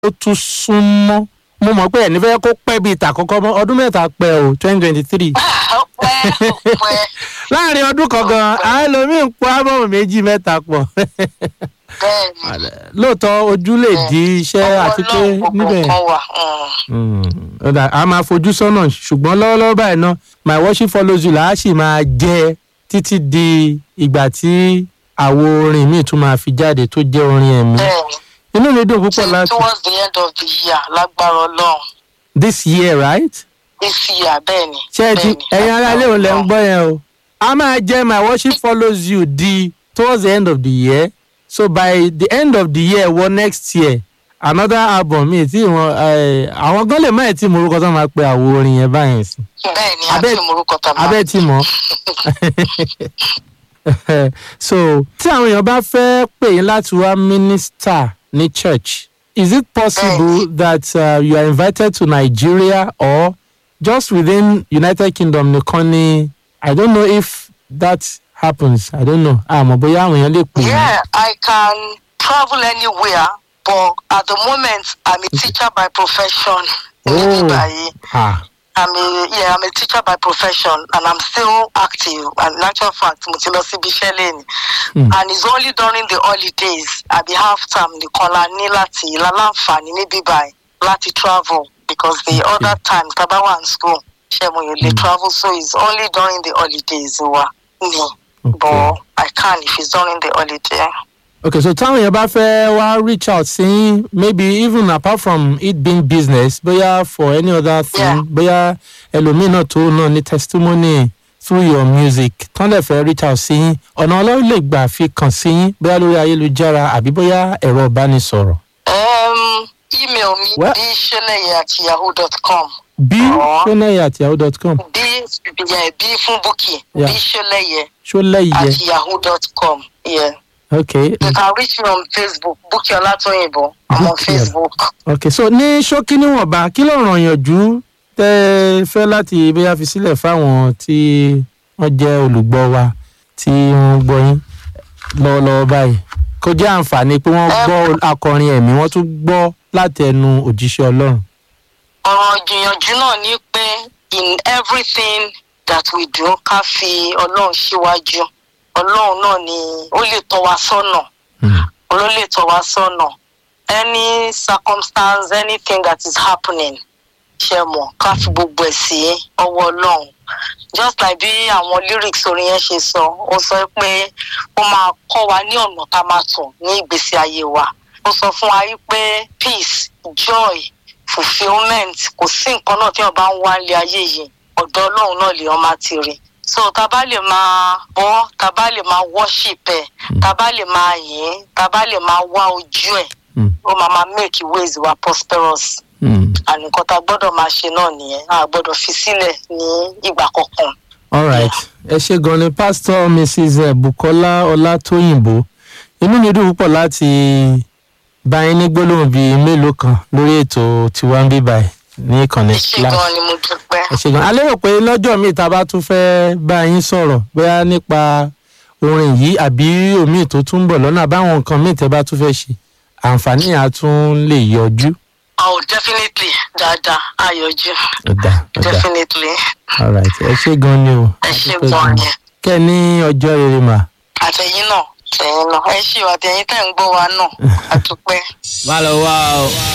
ó tún súnmọ́ mo mọ̀ pé ẹ̀ nífẹ̀ẹ́ kó pẹ́ bíi ìtàkọ́kọ́ mọ́ ọdún mẹ́ta pẹ́ o twenty twenty three ọpẹ́ ọpẹ́ láàrin ọdún kan gan àwọn ẹlòmíín pọ ábọ̀mù méjì mẹ́ta pọ̀ bẹ́ẹ̀ ni lóòótọ́ ojú lè di iṣẹ́ ọwọ́ àti pé Ọlọ́run gbogbo níbẹ̀ nǹkan wà. mm. Mm, ọ̀dà a máa fojú sọ́nà ṣùgbọ́n lọ́wọ́lọ́wọ́ báyìí náà my worship follows you là á sì máa jẹ́ títí di ìgbà tí àwo orin míì tún máa fi jáde tó jẹ́ orin ẹ̀mí bẹ́ẹ̀ ni inú mi dùn púpọ̀ Till láti towards the end of the year lágbára Ọlọ́run this year right this year bẹ́ẹ̀ ni. ṣé ẹ ti bẹ́ẹ̀ ni, ẹ̀yin ará ilé òun lẹ́ ń lágbára gbọ́ yẹn o a máa jẹ́ my worship follows you di towards the end of the year so by the end of the year wọ next year another album mi tí wọn eh, àwọn gan lè má ẹ̀ tí mo orúkọ tó máa pe àwo orin yẹn báyìí sí Ọlọ́run. bẹ́ẹ̀ ni Abẹ́- àti morúkọ tàbí. abẹ́ tí mọ́ so tí àwọn èèyàn bá fẹ́ pè yín láti wá minister ní church is it possible that uh, you are invited to Nigeria or just within United Kingdom nìkan ni I don't know if that happens I don't know àmọ́ bóyá àwọn èèyàn lè pè yín. Yeah, I can travel anywhere, but at the moment, I'm a teacher by profession. Oh. Níbí Ah, I'm a yeah, I'm a teacher by profession, and I'm still active. And in actual fact, mo ti lọ síbi iṣẹ́ lẹ́nu. Hmm. And it's only during the holidays, àbí half term nìkan la ní láti láláǹfààní níbí báyìí láti travel because the Okay. other times tá a bá wà ní school, ṣé mo yóò lè Hmm. travel so it's only during the holidays wa ni. okay. But I can if it's during the holiday. okay so táwọn èèyàn bá fẹ́ wá reach out sí yín, maybe even apart from it being business bóyá for any other thing Yeah. bóyá ẹlòmíì náà tó náà ní testimony through your music tán lè fẹ́ reach out sí yín ọ̀nà ọlọ́run lè gbà fi kàn sí yín bóyá lórí ayélujára àbí bóyá ẹ̀rọ ìbánisọ̀rọ̀ Um, email me Well- bsheleye at yahoo.com. b Ọ̀ọ́. ṣọlẹ́yẹ àti yahoo dot com B yeah, B fún Bukky. Yeah. bsheleye ṣọlẹ́yẹ at yahoo.com. Yeah. okay You can reach me on Facebook. Bukky Olatoyinbo. I'm on Bukky. Facebook. okay so ní ṣókí níwọ̀nba kí ló ràn yànjú tẹ́ ẹ fẹ́ láti bóyá fi sílẹ̀ fáwọn tí wọ́n jẹ́ olùgbọ́ wa tí wọ́n gbọ́ yín lọ́wọ́lọ́wọ́ báyìí kó jẹ́ àǹfààní pé wọ́n gbọ́ akọrin ẹ̀mí wọ́n tún gbọ́ láti ẹnu òjíṣẹ́ ọlọ́run. ọ̀rọ̀ ìgbìyànjú náà ní pé in everything that we do ká fi ọlọ́run síwájú ọlọ́run náà ni ó lè tọ́ wa sọ́nà Hmm. ló lè tọ́ wa sọ́nà any circumstance anything that is happening ṣe mọ̀ ká fi gbogbo ẹ̀ sí ọwọ́ ọlọ́run just like bí àwọn lyrics orin yẹn ṣe sọ ó sọ pé ó máa kọ́ wa ní ọ̀nà tá a máa tọ̀ ní ìgbésí ayé wa ó sọ fún wa yí pé peace joy fulfilment kò sí nǹkan náà tí wọn bá ń wá ilé ayé yìí ọ̀dọ̀ ọlọ́run náà lè wọn máa ti rí so tá a bá lè máa bọ́ tá a bá lè máa worship ẹ̀ tá a bá lè máa yìn ín tá a bá lè máa wá ojú ẹ̀ Hmm. ó máa máa make ways wa prosperous Hmm. and nǹkan tá a gbọ́dọ̀ máa ṣe náà nìyẹn a gbọ́dọ̀ fi sílẹ̀ ní ìgbà kankan. all right ẹ ṣe gan ni pastor mrs eh, bukola ọlátòyìnbó inú mi dùn púpọ̀ láti bá yín ní gbólóhùn bíi mélòó kan lórí ètò tiwa ń bí báyìí ní ìkànnì ẹ ṣe Splash. gan ni mo dúpẹ́. ẹ ṣe gan a lérò pé lọ́jọ́ míì tá a bá tún fẹ́ bá yín sọ̀rọ̀ bóyá nípa orin yìí àbí omiì tó tún ń bọ̀ lọ́nà àbáwọn nǹkan míì tẹ́ bá tún fẹ́ ṣe àǹfààní yẹn á tún lè yọjú. oh definitely dáadáa ayọ̀jú ọ̀dà ọ̀dà definitely all right ẹ ṣe gan ni o. ẹ ṣe A dúpẹ́ gan gan. ni kẹ́ ẹ ní ọjọ́ rere mà. àtẹ̀yìn náà tẹ̀yìn náà ẹ ṣe àtẹ̀yìn tẹ̀ ń gbọ́ wa náà àdúpẹ́. má lọ wá o.